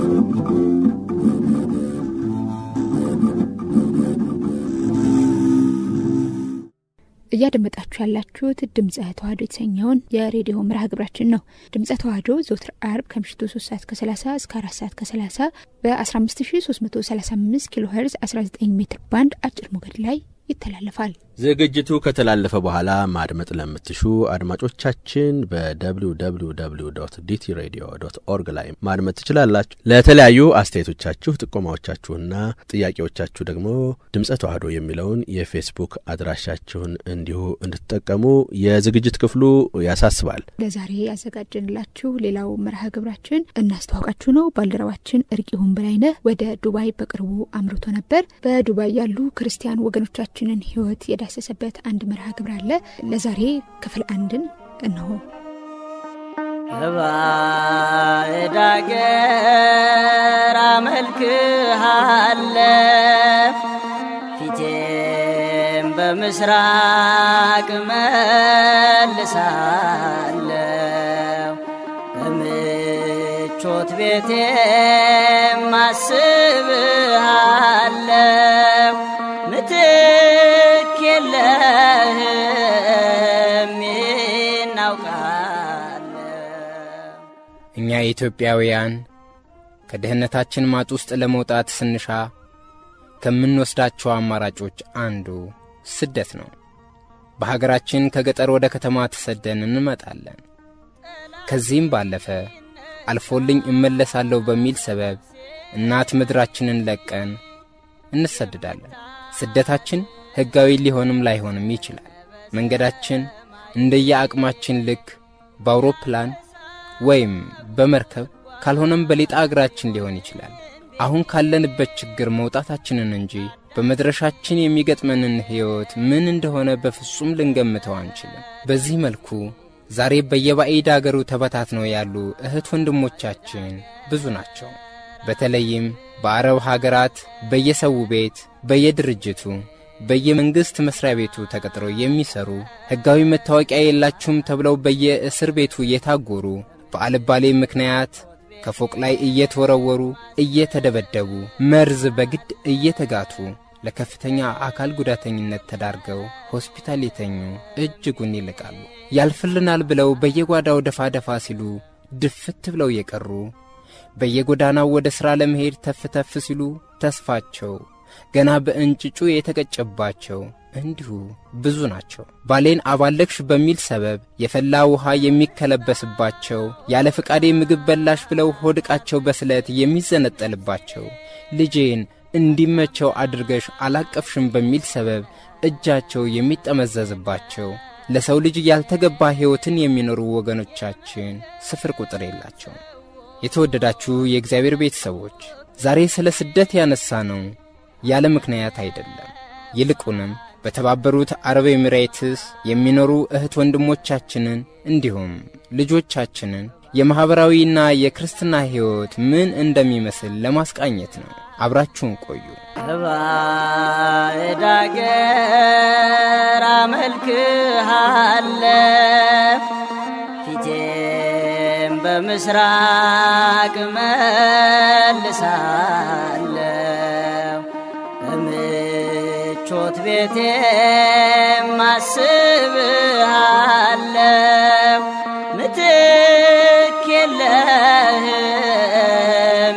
እያደመጣችሁ ያላችሁት ድምፀ ተዋህዶ የተሰኘውን የሬዲዮ መርሃ ግብራችን ነው። ድምፀ ተዋህዶ ዘወትር አርብ ከምሽቱ 3 ሰዓት ከ30 እስከ 4 ሰዓት ከ30 በ15335 ኪሎ ሄርዝ 19 ሜትር ባንድ አጭር ሞገድ ላይ ይተላለፋል። ዝግጅቱ ከተላለፈ በኋላ ማድመጥ ለምትሹ አድማጮቻችን በwww ዲቲ ሬዲዮ ዶት ኦርግ ላይ ማድመጥ ትችላላችሁ። ለተለያዩ አስተያየቶቻችሁ፣ ጥቆማዎቻችሁና ጥያቄዎቻችሁ ደግሞ ድምፀ ተዋህዶ የሚለውን የፌስቡክ አድራሻችሁን እንዲሁ እንድትጠቀሙ የዝግጅት ክፍሉ ያሳስባል። ለዛሬ ያዘጋጀንላችሁ ሌላው መርሃ ግብራችን እናስተዋውቃችሁ ነው። ባልደረባችን እርቂሁን በላይነህ ወደ ዱባይ በቅርቡ አምርቶ ነበር። በዱባይ ያሉ ክርስቲያን ወገኖቻችንን ሕይወት የዳሰሰበት አንድ መርሃ ግብር አለ። ለዛሬ ክፍል አንድን እነሆ። በባዕድ አገር አመልክሃለ ፊቴም በምስራቅ መልሳለሁ በምቾት ቤቴም አስብሃለሁ ምትክ የለህም እናውቃለሁ። እኛ ኢትዮጵያውያን ከድህነታችን ማጥ ውስጥ ለመውጣት ስንሻ ከምንወስዳቸው አማራጮች አንዱ ስደት ነው። በሀገራችን ከገጠር ወደ ከተማ ተሰደን እንመጣለን። ከዚህም ባለፈ አልፎልኝ እመለሳለሁ በሚል ሰበብ እናት ምድራችንን ለቀን እንሰድዳለን። ስደታችን ሕጋዊ ሊሆንም ላይሆንም ይችላል። መንገዳችን እንደየአቅማችን ልክ በአውሮፕላን ወይም በመርከብ ካልሆነም በሌጣ እግራችን ሊሆን ይችላል። አሁን ካለንበት ችግር መውጣታችንን እንጂ በመድረሻችን የሚገጥመንን ሕይወት ምን እንደሆነ በፍጹም ልንገምተው አንችልም። በዚህ መልኩ ዛሬ በየባዕድ አገሩ ተበታትነው ያሉ እህት ወንድሞቻችን ብዙ ናቸው። በተለይም በአረብ ሀገራት በየሰው ቤት፣ በየድርጅቱ፣ በየመንግሥት መሥሪያ ቤቱ ተቀጥረው የሚሠሩ ሕጋዊ መታወቂያ የላችሁም ተብለው በየእስር ቤቱ እየታጎሩ በአልባሌ ምክንያት ከፎቅ ላይ እየተወረወሩ እየተደበደቡ መርዝ በግድ እየተጋቱ ለከፍተኛ አካል ጉዳተኝነት ተዳርገው ሆስፒታል የተኙ እጅጉን ይልቃሉ። ያልፍልናል ብለው በየጓዳው ደፋ ደፋ ሲሉ ድፍት ብለው የቀሩ በየጎዳናው ወደ ሥራ ለመሄድ ተፍ ተፍ ሲሉ ተስፋቸው ገና በእንጭጩ የተቀጨባቸው እንዲሁ ብዙ ናቸው። ባሌን አባለክሽ በሚል ሰበብ የፈላ ውሃ የሚከለበስባቸው፣ ያለ ፍቃዴ ምግብ በላሽ ብለው ሆድቃቸው በስለት የሚዘነጠልባቸው፣ ልጄን እንዲመቸው አድርገሽ አላቀፍሽም በሚል ሰበብ እጃቸው የሚጠመዘዝባቸው፣ ለሰው ልጅ ያልተገባ ሕይወትን የሚኖሩ ወገኖቻችን ስፍር ቁጥር የላቸውም። የተወደዳችሁ የእግዚአብሔር ቤተሰቦች ዛሬ ስለ ስደት ያነሳ ነው ያለ ምክንያት አይደለም። ይልቁንም በተባበሩት አረብ ኤሚሬትስ የሚኖሩ እህት ወንድሞቻችንን እንዲሁም ልጆቻችንን የማኅበራዊና የክርስትና ሕይወት ምን እንደሚመስል ለማስቃኘት ነው። አብራችሁን ቆዩ። በባዕድ አገር አመልክሃለሁ ፊቴም በምስራቅ መልሳለሁ በምቾት ቤቴም አስብሃለሁ ምትክ የለህም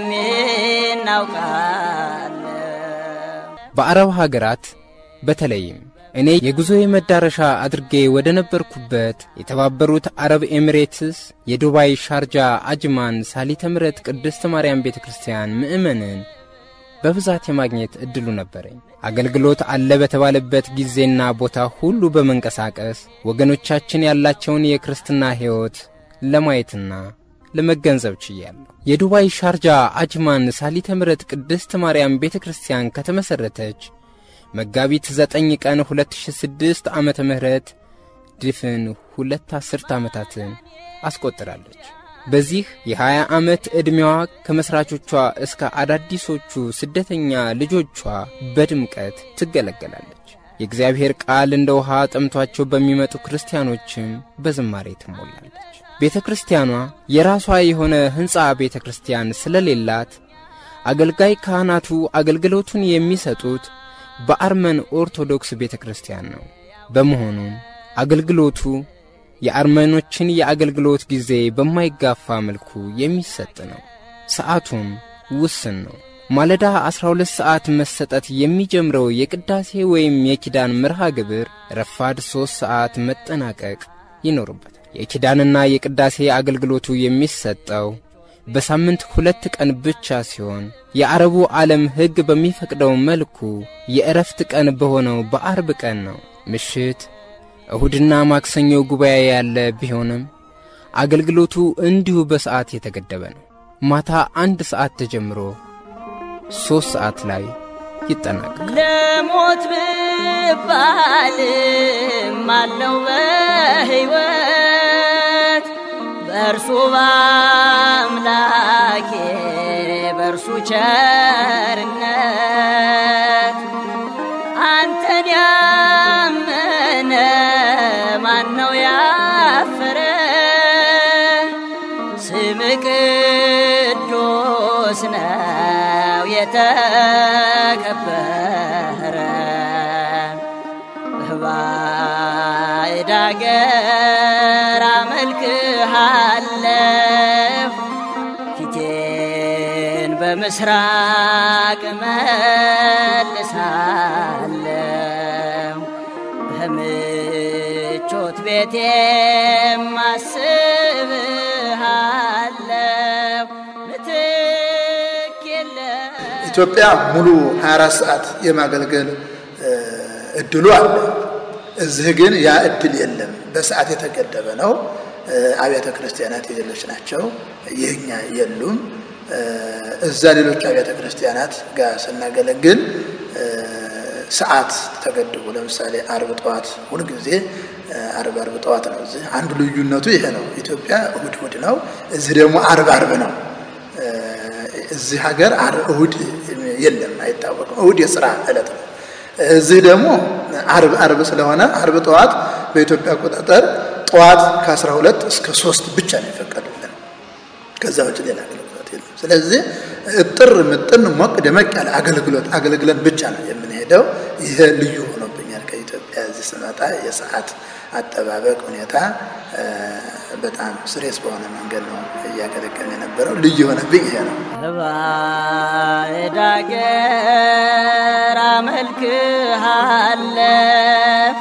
እናውቃለሁ። በአረብ ሀገራት በተለይም እኔ የጉዞዬ መዳረሻ አድርጌ ወደ ነበርኩበት የተባበሩት አረብ ኤሚሬትስ የዱባይ ሻርጃ አጅማን ሳሊተ ምሕረት ቅድስት ማርያም ቤተ ክርስቲያን ምእመንን በብዛት የማግኘት ዕድሉ ነበረኝ። አገልግሎት አለ በተባለበት ጊዜና ቦታ ሁሉ በመንቀሳቀስ ወገኖቻችን ያላቸውን የክርስትና ሕይወት ለማየትና ለመገንዘብ ችያለሁ። የዱባይ ሻርጃ አጅማን ሳሊተ ምሕረት ቅድስት ማርያም ቤተ ክርስቲያን ከተመሠረተች መጋቢት ዘጠኝ ቀን 2006 ዓመተ ምህረት ድፍን ሁለት አስርት ዓመታትን አስቆጥራለች። በዚህ የ20 ዓመት ዕድሜዋ ከመሥራቾቿ እስከ አዳዲሶቹ ስደተኛ ልጆቿ በድምቀት ትገለገላለች። የእግዚአብሔር ቃል እንደ ውሃ ጠምቷቸው በሚመጡ ክርስቲያኖችም በዝማሬ ትሞላለች። ቤተ ክርስቲያኗ የራሷ የሆነ ሕንፃ ቤተ ክርስቲያን ስለሌላት አገልጋይ ካህናቱ አገልግሎቱን የሚሰጡት በአርመን ኦርቶዶክስ ቤተ ክርስቲያን ነው። በመሆኑም አገልግሎቱ የአርመኖችን የአገልግሎት ጊዜ በማይጋፋ መልኩ የሚሰጥ ነው። ሰዓቱም ውስን ነው። ማለዳ 12 ሰዓት መሰጠት የሚጀምረው የቅዳሴ ወይም የኪዳን መርሃ ግብር ረፋድ 3 ሰዓት መጠናቀቅ ይኖርበታል። የኪዳንና የቅዳሴ አገልግሎቱ የሚሰጠው በሳምንት ሁለት ቀን ብቻ ሲሆን የአረቡ ዓለም ሕግ በሚፈቅደው መልኩ የእረፍት ቀን በሆነው በአርብ ቀን ነው። ምሽት እሁድና ማክሰኞ ጉባኤ ያለ ቢሆንም አገልግሎቱ እንዲሁ በሰዓት የተገደበ ነው። ማታ አንድ ሰዓት ተጀምሮ ሦስት ሰዓት ላይ ይጠናቀቃል። ለሞት ብባልም አለው በሕይወት በእርሱ በአምላኬ በእርሱ ቸርነት አንተን ያመነ ማን ነው ያፈረ? ስም ቅዱስ ነው የተከበረ በባዕድ አገር አመልክሃለሁ ፊቴን በምስራቅ መልሳለሁ በምቾት ቤቴም አስብሃለሁ ምትክ የለም ኢትዮጵያ ሙሉ 24 ሰዓት የማገልገል እ፣ እድሉ አለ። እዚህ ግን ያ እድል የለም። በሰዓት የተገደበ ነው። እ፣ አብያተ ክርስቲያናት የሌሎች ናቸው፣ የኛ የሉም። እ፣ እዛ ሌሎች አብያተ ክርስቲያናት ጋር ስናገለግል እ፣ ሰዓት ተገድቦ ለምሳሌ አርብ ጠዋት ሁልጊዜ እ፣ አርብ አርብ ጠዋት ነው። እዚህ አንዱ ልዩነቱ ይሄ ነው። ኢትዮጵያ እሁድ እሁድ ነው፣ እዚህ ደግሞ አርብ አርብ ነው። እዚህ ሀገር አር- እሁድ የለም፣ አይታወቅም። እሁድ የስራ ዕለት ነው። እዚህ ደግሞ አርብ አርብ ስለሆነ አርብ ጠዋት በኢትዮጵያ አቆጣጠር ጠዋት ከ12 እስከ ሶስት ብቻ ነው የፈቀዱልን። ከዛ ውጭ ሌላ አገልግሎት የለም። ስለዚህ እጥር ምጥን ሞቅ ደመቅ ያለ አገልግሎት አገልግለን ብቻ ነው የምንሄደው። ይሄ ልዩ ሆኖብኛል። ከኢትዮጵያ እዚህ ስመጣ የሰዓት አጠባበቅ ሁኔታ እ፣ በጣም ስሬስ በሆነ መንገድ ነው እያገለገልን የነበረው። ልዩ የሆነብኝ ይሄ ነው። በባዕድ አገር አመልክሃለሁ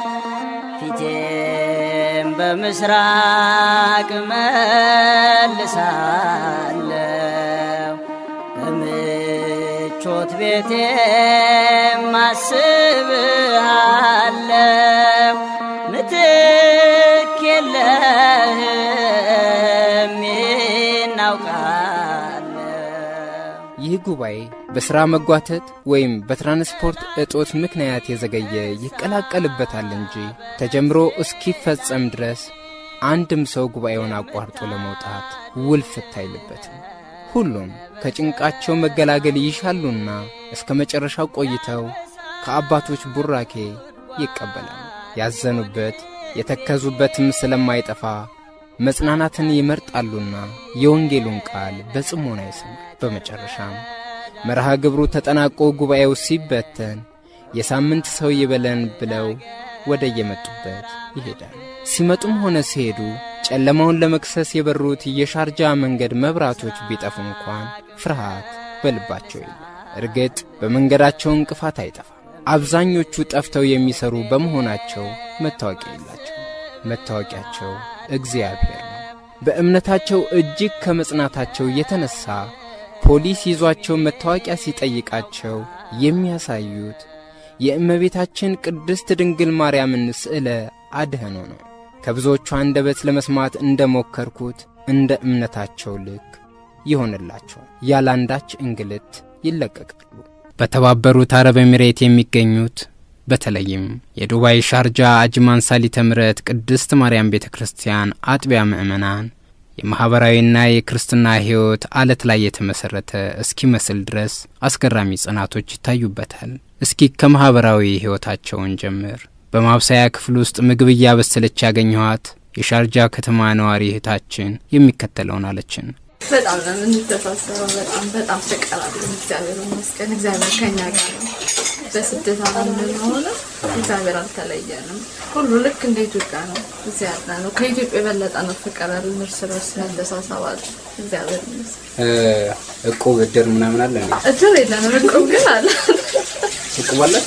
ፊቴም በምስራቅ መልሳለሁ በምቾት ቤቴም አስብሃለሁ ምትክ የለህም እናውቃለሁ ይህ ጉባኤ በሥራ መጓተት ወይም በትራንስፖርት እጦት ምክንያት የዘገየ ይቀላቀልበታል እንጂ ተጀምሮ እስኪፈጸም ድረስ አንድም ሰው ጉባኤውን አቋርጦ ለመውጣት ውልፍት አይልበትም። ሁሉም ከጭንቃቸው መገላገል ይሻሉና እስከ መጨረሻው ቆይተው ከአባቶች ቡራኬ ይቀበላሉ። ያዘኑበት የተከዙበትም ስለማይጠፋ መጽናናትን ይመርጣሉና የወንጌሉን ቃል በጽሞና ይሰማል። በመጨረሻም መርሃ ግብሩ ተጠናቆ ጉባኤው ሲበተን የሳምንት ሰው ይበለን ብለው ወደ የመጡበት ይሄዳል። ሲመጡም ሆነ ሲሄዱ ጨለማውን ለመክሰስ የበሩት የሻርጃ መንገድ መብራቶች ቢጠፉ እንኳን ፍርሃት በልባቸው የለም። እርግጥ በመንገዳቸው እንቅፋት አይጠፋም። አብዛኞቹ ጠፍተው የሚሰሩ በመሆናቸው መታወቂያ የላቸው። መታወቂያቸው እግዚአብሔር ነው። በእምነታቸው እጅግ ከመጽናታቸው የተነሳ ፖሊስ ይዟቸው መታወቂያ ሲጠይቃቸው የሚያሳዩት የእመቤታችን ቅድስት ድንግል ማርያምን ስዕለ አድኅኖ ነው። ከብዙዎቹ አንደበት ለመስማት እንደ ሞከርኩት እንደ እምነታቸው ልክ ይሆንላቸዋል። ያላንዳች እንግልት ይለቀቃሉ። በተባበሩት አረብ ኤሚሬት የሚገኙት በተለይም የዱባይ ሻርጃ አጅማን ሳሊተ ምሕረት ቅድስት ማርያም ቤተ ክርስቲያን አጥቢያ ምዕመናን የማኅበራዊና የክርስትና ሕይወት አለት ላይ የተመሠረተ እስኪመስል ድረስ አስገራሚ ጽናቶች ይታዩበታል። እስኪ ከማኅበራዊ ሕይወታቸውን ጀምር። በማብሰያ ክፍል ውስጥ ምግብ እያበሰለች ያገኘኋት የሻርጃ ከተማ ነዋሪ እህታችን የሚከተለውን አለችን። በጣም ነው የምንተሳሰበው። በጣም በጣም ፍቅር አለን። እግዚአብሔር ይመስገን። እግዚአብሔር ከኛ ጋር ነው። በስደት ዓለም ብንሆንም እግዚአብሔር አልተለየንም። ሁሉ ልክ እንደ ኢትዮጵያ ነው እዚህ ያለ ነው። ከኢትዮጵያ የበለጠ ነው ፍቅር ያለን። እርስ በርስ ያደሳሰባል። እግዚአብሔር ይመስገን። እቁብ እድር ምናምን አለ እንዴ? እድር የለንም፣ እቁብ ግን አለ። እቁብ አለ?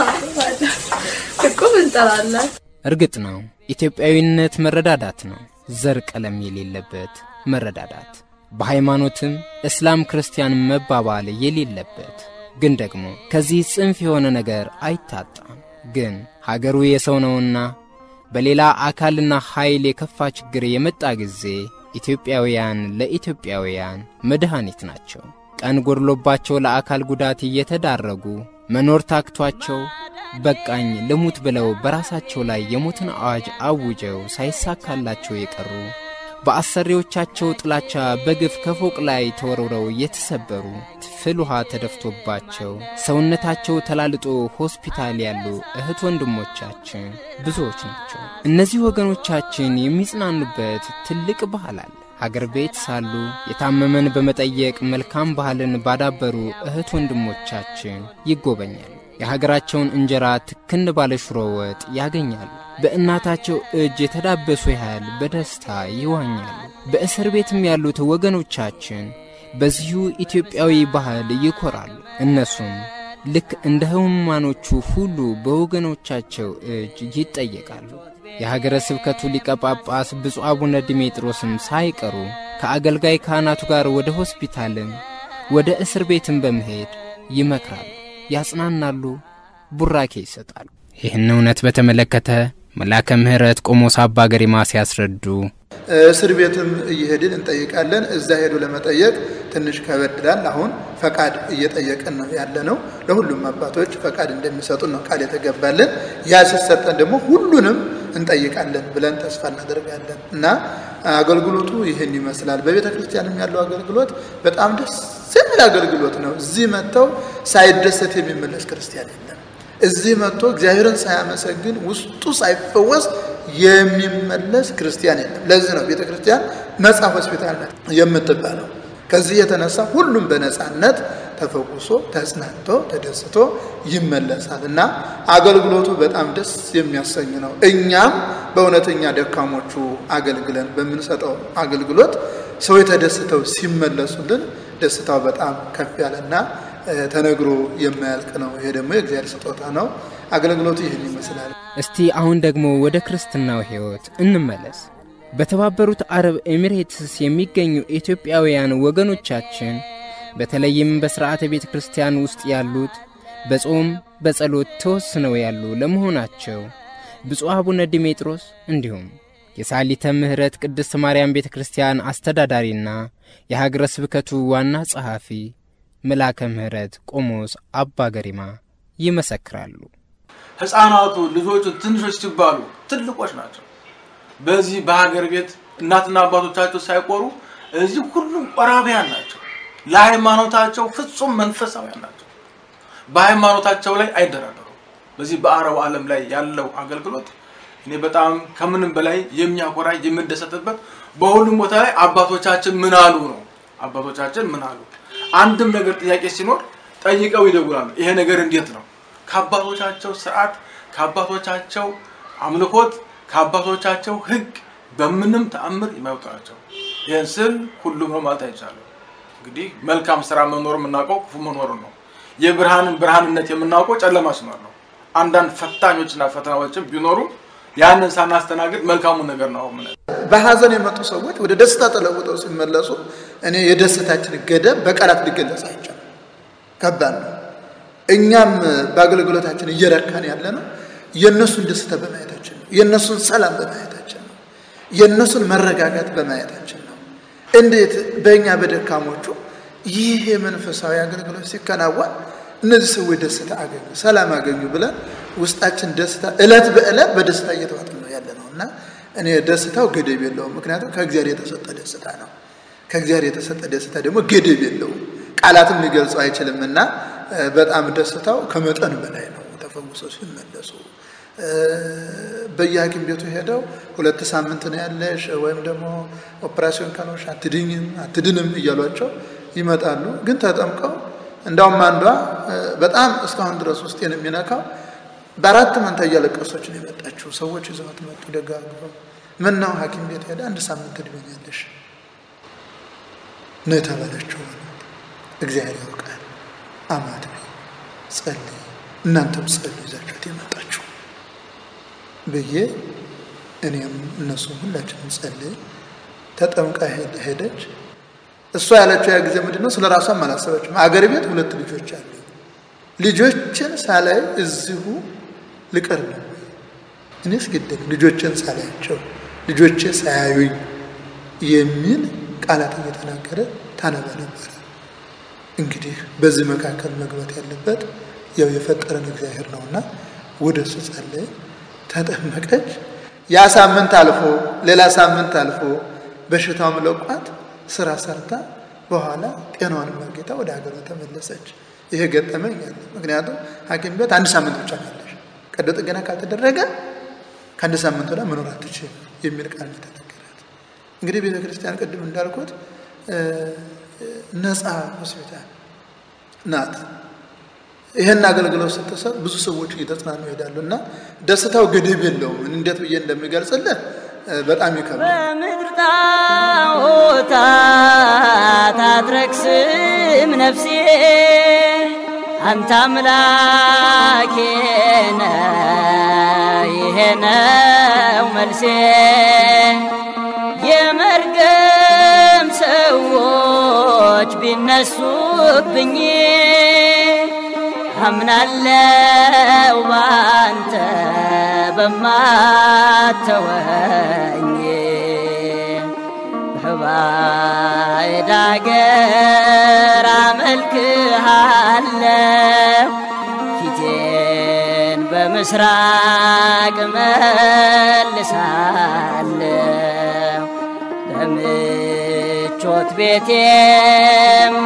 እቁብ እንጠራለን። እርግጥ ነው ኢትዮጵያዊነት መረዳዳት ነው። ዘር ቀለም የሌለበት መረዳዳት፣ በሃይማኖትም እስላም ክርስቲያን መባባል የሌለበት ግን ደግሞ ከዚህ ጽንፍ የሆነ ነገር አይታጣም። ግን ሀገሩ የሰው ነውና በሌላ አካልና ኃይል የከፋ ችግር የመጣ ጊዜ ኢትዮጵያውያን ለኢትዮጵያውያን መድኃኒት ናቸው። ቀን ጎድሎባቸው ለአካል ጉዳት እየተዳረጉ መኖር ታክቷቸው በቃኝ ልሙት ብለው በራሳቸው ላይ የሞትን አዋጅ አውጀው ሳይሳካላቸው የቀሩ በአሰሪዎቻቸው ጥላቻ በግፍ ከፎቅ ላይ ተወርውረው የተሰበሩ ፍል ውሃ ተደፍቶባቸው ሰውነታቸው ተላልጦ ሆስፒታል ያሉ እህት ወንድሞቻችን ብዙዎች ናቸው። እነዚህ ወገኖቻችን የሚጽናኑበት ትልቅ ባህል አለ። ሀገር ቤት ሳሉ የታመመን በመጠየቅ መልካም ባህልን ባዳበሩ እህት ወንድሞቻችን ይጎበኛሉ። የሀገራቸውን እንጀራ ትክን ባለ ሽሮ ወጥ ያገኛሉ። በእናታቸው እጅ የተዳበሱ ያህል በደስታ ይዋኛሉ። በእስር ቤትም ያሉት ወገኖቻችን በዚሁ ኢትዮጵያዊ ባህል ይኮራሉ። እነሱም ልክ እንደ ሕሙማኖቹ ሁሉ በወገኖቻቸው እጅ ይጠየቃሉ። የሀገረ ስብከቱ ሊቀ ጳጳስ ብፁዕ አቡነ ዲሜጥሮስም ሳይቀሩ ከአገልጋይ ካህናቱ ጋር ወደ ሆስፒታልም ወደ እስር ቤትም በመሄድ ይመክራሉ፣ ያጽናናሉ፣ ቡራኬ ይሰጣሉ። ይህን እውነት በተመለከተ መላከ ምሕረት ቆሞስ አባ ገሪማ ሲያስረዱ እስር ቤትም እየሄድን እንጠይቃለን። እዛ ሄዶ ለመጠየቅ ትንሽ ከበድላል። አሁን ፈቃድ እየጠየቅን ነው ያለ ነው። ለሁሉም አባቶች ፈቃድ እንደሚሰጡን ነው ቃል የተገባልን። ያ ሲሰጠን ደግሞ ሁሉንም እንጠይቃለን ብለን ተስፋ እናደርጋለን እና አገልግሎቱ ይህን ይመስላል። በቤተ ክርስቲያንም ያለው አገልግሎት በጣም ደስ የሚል አገልግሎት ነው። እዚህ መጥተው ሳይደሰት የሚመለስ ክርስቲያን የለም። እዚህ መጥቶ እግዚአብሔርን ሳያመሰግን ውስጡ ሳይፈወስ የሚመለስ ክርስቲያን የለም። ለዚህ ነው ቤተ ክርስቲያን ነፃ ሆስፒታል ናት የምትባለው። ከዚህ የተነሳ ሁሉም በነፃነት ተፈውሶ ተጽናንቶ ተደስቶ ይመለሳል እና አገልግሎቱ በጣም ደስ የሚያሰኝ ነው። እኛም በእውነተኛ ደካሞቹ አገልግለን በምንሰጠው አገልግሎት ሰዎች ተደስተው ሲመለሱልን ደስታው በጣም ከፍ ያለና ተነግሮ የማያልቅ ነው። ይሄ ደግሞ የእግዚአብሔር ስጦታ ነው። አገልግሎቱ ይህን ይመስላል። እስቲ አሁን ደግሞ ወደ ክርስትናው ሕይወት እንመለስ። በተባበሩት አረብ ኤሚሬትስ የሚገኙ ኢትዮጵያውያን ወገኖቻችን በተለይም በሥርዓተ ቤተ ክርስቲያን ውስጥ ያሉት በጾም በጸሎት ተወስነው ያሉ ለመሆናቸው ብፁዕ አቡነ ዲሜጥሮስ እንዲሁም የሳሊተ ምሕረት ቅድስት ማርያም ቤተ ክርስቲያን አስተዳዳሪና የሀገረ ስብከቱ ዋና ጸሐፊ መላከ ምሕረት ቆሞስ አባ ገሪማ ይመሰክራሉ። ሕፃናቱ ልጆቹ ትንሾች ሲባሉ ትልቆች ናቸው። በዚህ በሀገር ቤት እናትና አባቶቻቸው ሳይቆሩ እዚህ ሁሉም ቆራቢያን ናቸው። ለሃይማኖታቸው ፍጹም መንፈሳዊያን ናቸው። በሃይማኖታቸው ላይ አይደራደሩም። በዚህ በአረቡ ዓለም ላይ ያለው አገልግሎት እኔ በጣም ከምንም በላይ የሚያኮራ የምደሰትበት በሁሉም ቦታ ላይ አባቶቻችን ምን አሉ ነው። አባቶቻችን ምን አሉ? አንድም ነገር ጥያቄ ሲኖር ጠይቀው ይደውላሉ። ይሄ ነገር እንዴት ነው? ከአባቶቻቸው ስርዓት፣ ከአባቶቻቸው አምልኮት፣ ከአባቶቻቸው ሕግ በምንም ተአምር የማይወጡ ናቸው። ይህን ስል ሁሉም ነው ማለት አይቻልም። እንግዲህ መልካም ስራ መኖር የምናውቀው ክፉ መኖር ነው። የብርሃንን ብርሃንነት የምናውቀው ጨለማ ሲኖር ነው። አንዳንድ ፈታኞችና ፈተናዎችም ቢኖሩ ያንን ሳናስተናግድ መልካሙን ነገር ነው ምን በሀዘን የመጡ ሰዎች ወደ ደስታ ተለውጠው ሲመለሱ እኔ የደስታችን ገደብ በቃላት ሊገለጽ አይቻልም። ከባድ ነው። እኛም በአገልግሎታችን እየረካን ያለ ነው የእነሱን ደስታ በማየታችን ነው። የእነሱን ሰላም በማየታችን ነው። የእነሱን መረጋጋት በማየታችን ነው። እንዴት በእኛ በደካሞቹ ይህ የመንፈሳዊ አገልግሎት ሲከናወን እነዚህ ሰዎች ደስታ አገኙ፣ ሰላም አገኙ ብለን ውስጣችን ደስታ እለት በእለት በደስታ እየተዋጥን ነው ያለ ነው እና እኔ ደስታው ገደብ የለውም። ምክንያቱም ከእግዚአብሔር የተሰጠ ደስታ ነው። ከእግዚአብሔር የተሰጠ ደስታ ደግሞ ገደብ የለውም፣ ቃላትም ሊገልጸው አይችልም እና በጣም ደስታው ከመጠን በላይ ነው። ተፈውሰው ሲመለሱ በየሐኪም ቤቱ ሄደው ሁለት ሳምንት ነው ያለሽ ወይም ደግሞ ኦፕራሲዮን ካልሆንሽ አትድኝም አትድንም እያሏቸው ይመጣሉ። ግን ተጠምቀው እንዳውም አንዷ በጣም እስካሁን ድረስ ውስጤን የሚነካው በአራት መንታ እያለቀሰች ነው የመጣችው። ሰዎች ይዘዋት መጡ ደጋግፈው። ምን ነው ሐኪም ቤት ሄደ አንድ ሳምንት ትድኛለሽ ነው የተባለችው። እግዚአብሔር ያውቃል። አማት ጸልይ፣ እናንተም ጸልዩ ይዛችሁት የመጣችሁ ብዬ እኔም እነሱም ሁላችንም ጸልይ። ተጠምቃ ሄደች። እሷ ያለችው ያ ጊዜ ምንድን ነው? ስለ ራሷም አላሰበችም። አገር ቤት ሁለት ልጆች አሉ። ልጆችን ሳላይ እዚሁ ልቀር ነው እኔስ ግደል ልጆችን ሳላያቸው ልጆቼ ሳያዩኝ የሚል ቃላት እየተናገረ ታነባ ነበረ። እንግዲህ በዚህ መካከል መግባት ያለበት ያው የፈጠረን እግዚአብሔር ነውና ወደ እሱ ጸለየ፣ ተጠመቀች። ያ ሳምንት አልፎ ሌላ ሳምንት አልፎ በሽታውም ለቋት ስራ ሰርታ በኋላ ጤናዋንም አግኝታ ወደ ሀገሯ ተመለሰች። ይሄ ገጠመኝ አለ። ምክንያቱም ሐኪም ቤት አንድ ሳምንት ብቻ ያለሽ ቀዶ ጥገና ካልተደረገ ከአንድ ሳምንት ወዲያ መኖር አትችል የሚል ቃል የተነገራት። እንግዲህ ቤተ ክርስቲያን ቅድም እንዳልኩት ነፃ ሆስፒታል ናት። ይህን አገልግሎት ስትሰጥ ብዙ ሰዎች እየተጽናኑ ይሄዳሉ እና ደስታው ገደብ የለውም። እንዴት ብዬ እንደሚገልጽልህ በጣም ይከብዳል። በምድር ጣዖታት አትረክስም ነፍሴ አንተ አምላኬ ነህ፣ ይሄ ነው መልሴ። የመርገም ሰዎች ቢነሱብኝ አምናለው ባንተ በማተወኝ በባዕድ አገር አመልክሃለሁ ፊቴን በምስራቅ መልሳለሁ በምቾት ቤቴም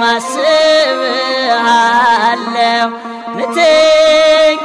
አስብሃለሁ ምትክ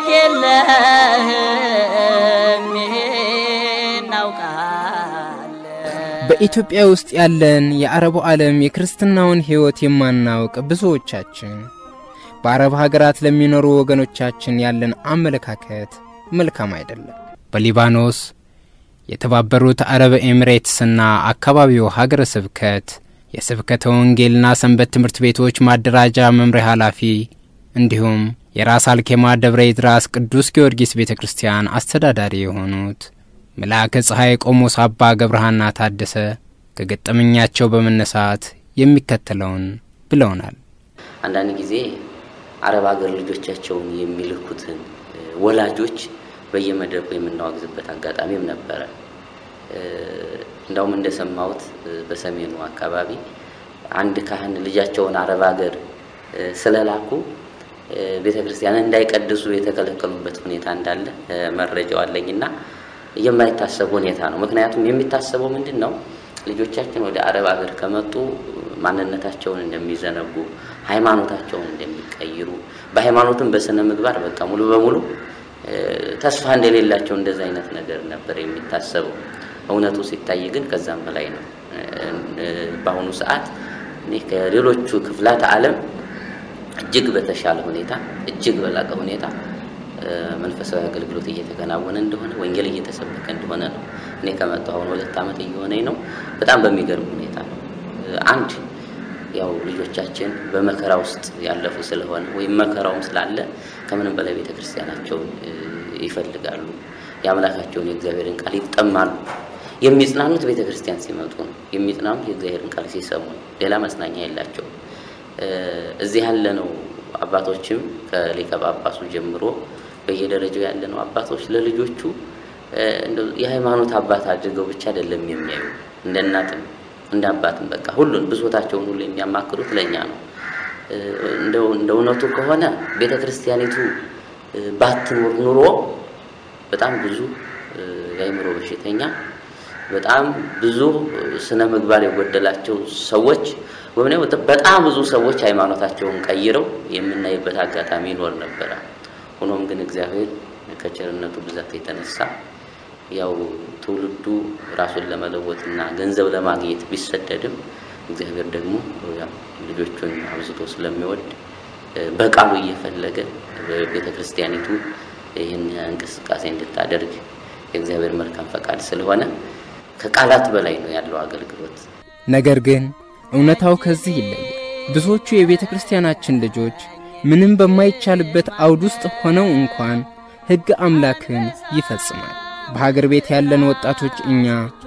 የለህም ይሄን አውቃለሁ። በኢትዮጵያ ውስጥ ያለን የአረቡ ዓለም የክርስትናውን ሕይወት የማናውቅ ብዙዎቻችን በአረብ ሀገራት ለሚኖሩ ወገኖቻችን ያለን አመለካከት መልካም አይደለም። በሊባኖስ የተባበሩት አረብ ኤሚሬትስና አካባቢው ሀገረ ስብከት የስብከተ ወንጌልና ሰንበት ትምህርት ቤቶች ማደራጃ መምሪያ ኃላፊ እንዲሁም የራስ አልኬማ ደብረ ይድራስ ቅዱስ ጊዮርጊስ ቤተ ክርስቲያን አስተዳዳሪ የሆኑት መልአከ ፀሐይ ቆሞስ አባ ገብረሃና ታደሰ ከገጠመኛቸው በመነሳት የሚከተለውን ብለውናል። አንዳንድ ጊዜ አረብ ሀገር ልጆቻቸውን የሚልኩትን ወላጆች በየመድረኩ የምናወግዝበት አጋጣሚም ነበረ። እንዳውም እንደሰማሁት በሰሜኑ አካባቢ አንድ ካህን ልጃቸውን አረብ ሀገር ስለላኩ ቤተ ክርስቲያን እንዳይቀድሱ የተከለከሉበት ሁኔታ እንዳለ መረጃው አለኝና የማይታሰብ ሁኔታ ነው። ምክንያቱም የሚታሰበው ምንድን ነው? ልጆቻችን ወደ አረብ ሀገር ከመጡ ማንነታቸውን እንደሚዘነጉ፣ ሃይማኖታቸውን እንደሚቀይሩ፣ በሃይማኖትም በስነ ምግባር በቃ ሙሉ በሙሉ ተስፋ እንደሌላቸው እንደዚ አይነት ነገር ነበር የሚታሰበው። እውነቱ ሲታይ ግን ከዛም በላይ ነው። በአሁኑ ሰዓት እኔ ከሌሎቹ ክፍላት ዓለም እጅግ በተሻለ ሁኔታ እጅግ በላቀ ሁኔታ መንፈሳዊ አገልግሎት እየተከናወነ እንደሆነ ወንጌል እየተሰበከ እንደሆነ ነው። እኔ ከመጣሁ አሁን ሁለት ዓመት እየሆነኝ ነው። በጣም በሚገርም ሁኔታ ነው። አንድ ያው ልጆቻችን በመከራ ውስጥ ያለፉ ስለሆነ ወይም መከራውም ስላለ ከምንም በላይ ቤተ ክርስቲያናቸውን ይፈልጋሉ። የአምላካቸውን የእግዚአብሔርን ቃል ይጠማሉ። የሚጽናኑት ቤተ ክርስቲያን ሲመጡ ነው። የሚጽናኑት የእግዚአብሔርን ቃል ሲሰሙ ነው። ሌላ መጽናኛ የላቸውም። እዚህ ያለነው አባቶችም ከሊቀ ጳጳሱ ጀምሮ በየደረጃው ያለነው አባቶች ለልጆቹ የሃይማኖት አባት አድርገው ብቻ አይደለም የሚያዩ እንደ እናትም እንደ አባትም በቃ ሁሉን ብሶታቸውን ሁሉ የሚያማክሩት ለእኛ ነው። እንደ እውነቱ ከሆነ ቤተ ክርስቲያኒቱ ባትኖር ኑሮ በጣም ብዙ የአእምሮ በሽተኛ በጣም ብዙ ስነ ምግባር የጎደላቸው ሰዎች ወይም ደግሞ በጣም ብዙ ሰዎች ሃይማኖታቸውን ቀይረው የምናይበት አጋጣሚ ይኖር ነበረ። ሆኖም ግን እግዚአብሔር ከቸርነቱ ብዛት የተነሳ ያው ትውልዱ ራሱን ለመለወጥና ገንዘብ ለማግኘት ቢሰደድም እግዚአብሔር ደግሞ ያው ልጆቹን አብዝቶ ስለሚወድ በቃሉ እየፈለገ ቤተ ክርስቲያኒቱ ይህን እንቅስቃሴ እንድታደርግ የእግዚአብሔር መልካም ፈቃድ ስለሆነ ከቃላት በላይ ነው ያለው አገልግሎት። ነገር ግን እውነታው ከዚህ ይለያል። ብዙዎቹ የቤተ ክርስቲያናችን ልጆች ምንም በማይቻልበት አውድ ውስጥ ሆነው እንኳን ሕግ አምላክን ይፈጽማል። በሀገር ቤት ያለን ወጣቶች እኛ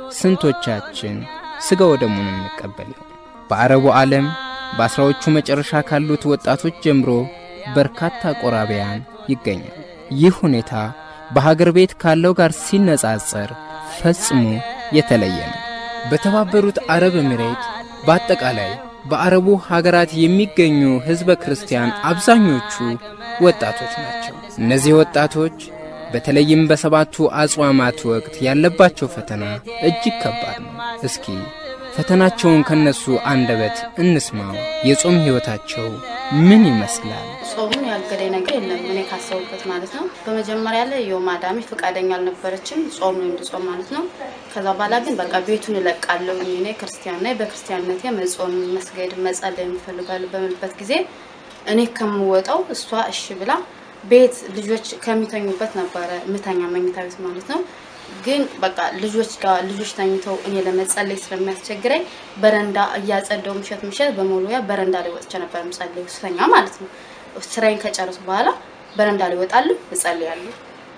ስንቶቻችን ሥጋ ወደሙን እንቀበል ይሆን? በአረቡ ዓለም በአስራዎቹ መጨረሻ ካሉት ወጣቶች ጀምሮ በርካታ ቆራቢያን ይገኛል። ይህ ሁኔታ በሀገር ቤት ካለው ጋር ሲነጻጸር ፈጽሞ የተለየ ነው። በተባበሩት አረብ ኤሚሬት በአጠቃላይ በአረቡ ሀገራት የሚገኙ ሕዝበ ክርስቲያን አብዛኞቹ ወጣቶች ናቸው። እነዚህ ወጣቶች በተለይም በሰባቱ አጽዋማት ወቅት ያለባቸው ፈተና እጅግ ከባድ ነው። እስኪ ፈተናቸውን ከነሱ አንደበት እንስማው። የጾም ሕይወታቸው ምን ይመስላል? ጾሙን ያገደኝ ነገር የለም እኔ ካሰቡበት ማለት ነው። በመጀመሪያ ላይ የው ማዳሜ ፈቃደኛ አልነበረችም ጾም ነው እንድጾም ማለት ነው። ከዛ በኋላ ግን በቃ ቤቱን እለቃለሁ እኔ ክርስቲያን ነኝ፣ በክርስቲያንነቴ መጾም፣ መስገድ፣ መጸለይ የምፈልጋለሁ በምልበት ጊዜ እኔ ከምወጣው እሷ እሺ ብላ ቤት ልጆች ከሚተኙበት ነበረ ምተኛ መኝታ ቤት ማለት ነው። ግን በቃ ልጆች ጋር ልጆች ተኝተው እኔ ለመጸለይ ስለሚያስቸግረኝ በረንዳ እያጸደው ምሸት ምሸት በመሎያ በረንዳ ላይ ወጥቼ ነበር የምጸልየው ስተኛ ማለት ነው። ስራዬን ከጨረሱ በኋላ በረንዳ ላይ እወጣለሁ፣ እጸልያለሁ።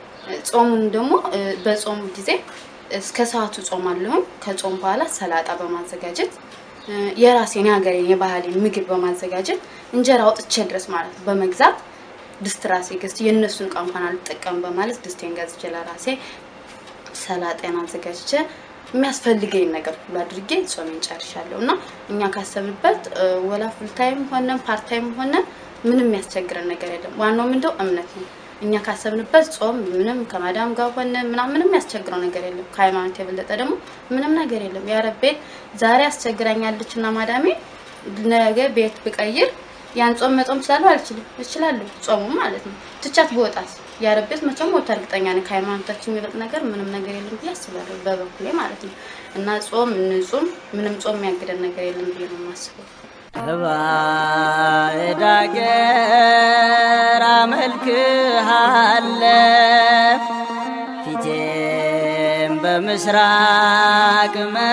ጾሙን ደግሞ በጾም ጊዜ እስከ ሰዓቱ ጾማለሁኝ። ከጾም በኋላ ሰላጣ በማዘጋጀት የራሴን የሀገሬን የባህሌን ምግብ በማዘጋጀት እንጀራ አውጥቼ ድረስ ማለት ነው በመግዛት ድስት ራሴ ገዝቼ የእነሱን እቃ እንኳን አልጠቀም በማለት ድስቴን ገዝቼ ለራሴ ሰላጤን አዘጋጅቼ የሚያስፈልገኝ ነገር ሁሉ አድርጌ ጾሜን ጨርሻለሁ። እና እኛ ካሰብንበት ወላ ፉልታይም ሆነ ፓርታይም ሆነ ምንም የሚያስቸግረን ነገር የለም። ዋናው ምንድነው እምነት ነው። እኛ ካሰብንበት ጾም ምንም ከማዳም ጋር ሆነ ምናምን ምንም ያስቸግረው ነገር የለም። ከሃይማኖት የበለጠ ደግሞ ምንም ነገር የለም። የአረብ ቤት ዛሬ አስቸግራኛለች እና ማዳሜ ነገ ቤት ብቀይር ያን ጾም መጾም እችላለሁ አልችልም? እችላለሁ። ጾሙ ማለት ነው። ትቻት በወጣት የአረብ ቤት መቼም ወጣ እርግጠኛ ነኝ። ከሃይማኖታችን የሚበልጥ ነገር ምንም ነገር የለም ብዬ አስባለሁ በበኩሌ ማለት ነው። እና ጾም እንጹም፣ ምንም ጾም የሚያግደን ነገር የለም ብዬ ነው የማስበው። ከባዕድ አገር አመልክሃለሁ ፊቴም በምስራቅ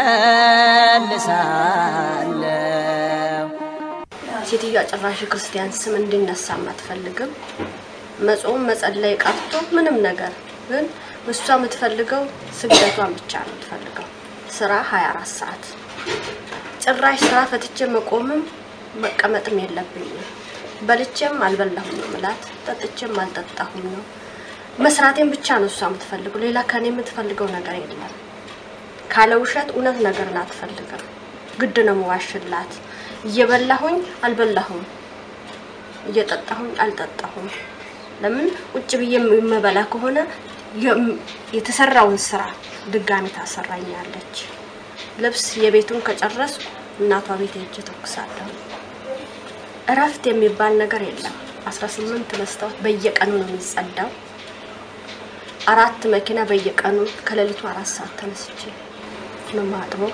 መልሳለሁ። ሴትዮዋ ጭራሽ ክርስቲያን ስም እንዲነሳም አትፈልግም። መጾም መጸለይ ቀርቶ ምንም ነገር ግን እሷ የምትፈልገው ስግደቷን ብቻ ነው የምትፈልገው። ስራ 24 ሰዓት ጭራሽ ስራ ፈትቼ መቆምም መቀመጥም የለብኝም። በልቼም አልበላሁም ነው ምላት፣ ጠጥቼም አልጠጣሁም ነው። መስራቴን ብቻ ነው እሷ የምትፈልገው። ሌላ ከኔ የምትፈልገው ነገር የለም። ካለ ውሸት እውነት ነገርን አትፈልግም። ግድ ነው መዋሽላት። እየበላሁኝ አልበላሁም፣ እየጠጣሁኝ አልጠጣሁም። ለምን ቁጭ ብዬ የምበላ ከሆነ የተሰራውን ስራ ድጋሚ ታሰራኛለች። ልብስ የቤቱን ከጨረስኩ እናቷ ቤት ሄጄ ተኩሳለሁ። እረፍት የሚባል ነገር የለም። 18 መስታወት በየቀኑ ነው የሚጸዳው። አራት መኪና በየቀኑ ከሌሊቱ አራት ሰዓት ተነስቼ ነው ማጥበው።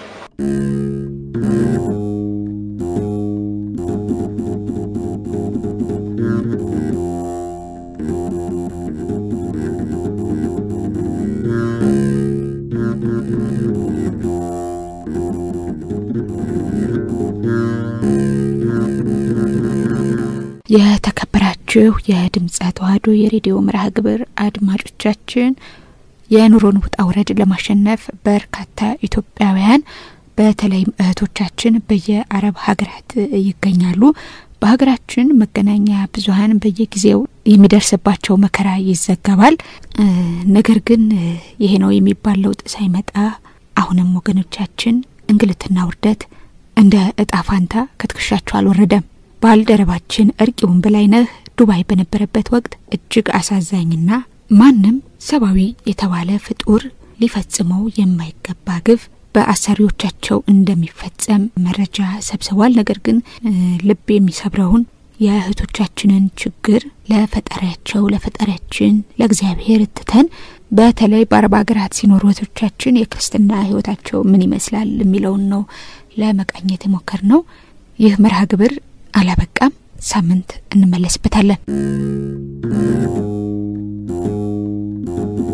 የተከበራችሁ የድምፀ ተዋህዶ የሬዲዮ መርሃ ግብር አድማጮቻችን የኑሮን ውጣ ውረድ ለማሸነፍ በርካታ ኢትዮጵያውያን በተለይም እህቶቻችን በየአረብ ሀገራት ይገኛሉ። በሀገራችን መገናኛ ብዙኃን በየጊዜው የሚደርስባቸው መከራ ይዘገባል። ነገር ግን ይሄ ነው የሚባል ለውጥ ሳይመጣ አሁንም ወገኖቻችን እንግልትና ውርደት እንደ እጣ ፋንታ ከትከሻቸው አልወረደም። ባልደረባችን እርቂውን በላይነህ ዱባይ በነበረበት ወቅት እጅግ አሳዛኝና ማንም ሰብአዊ የተባለ ፍጡር ሊፈጽመው የማይገባ ግፍ በአሰሪዎቻቸው እንደሚፈጸም መረጃ ሰብስቧል። ነገር ግን ልብ የሚሰብረውን የእህቶቻችንን ችግር ለፈጣሪያቸው ለፈጣሪያችን ለእግዚአብሔር ትተን በተለይ በአረብ ሀገራት ሲኖሩ እህቶቻችን የክርስትና ህይወታቸው ምን ይመስላል የሚለውን ነው ለመቃኘት የሞከር ነው። ይህ መርሃ ግብር አላበቃም። ሳምንት እንመለስበታለን።